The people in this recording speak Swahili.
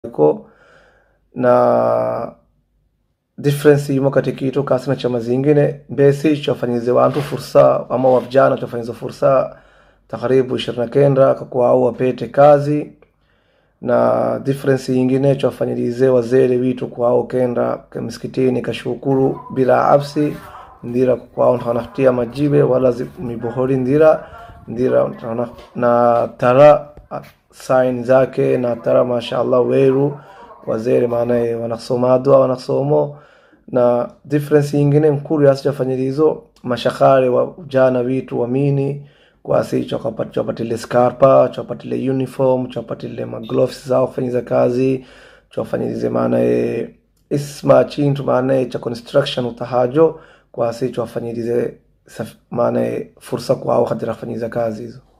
ko na difference imo katika itu kasi na chama zingine mbesi chofanyize wantu fursa ama wa vijana chofanyize fursa takribu ishirini na kenda kakuau wapete kazi na difference yingine chwafanyilize wazere witu kwao kenda msikitini kashukuru bila absi ndira kwao ntanafutia majibe wala zi- mibohori ndira ndira ntana- na tara ah, sign zake na tara mashallah weru wazere maanaye wanasomadwa wanasomo na difference yingine nkuru yasi chafanyilizo mashakare wa jana witu wamini kwasi chokapati- chopatile scarpa chopatile uniform chopatile magloves zao kufanyiza kazi chofanyilize maanaye isma chintu maanaye cha construction utahajo kwasi chofanyilize saf- maanaye fursa kwao kadira kufanyiza kazi hizo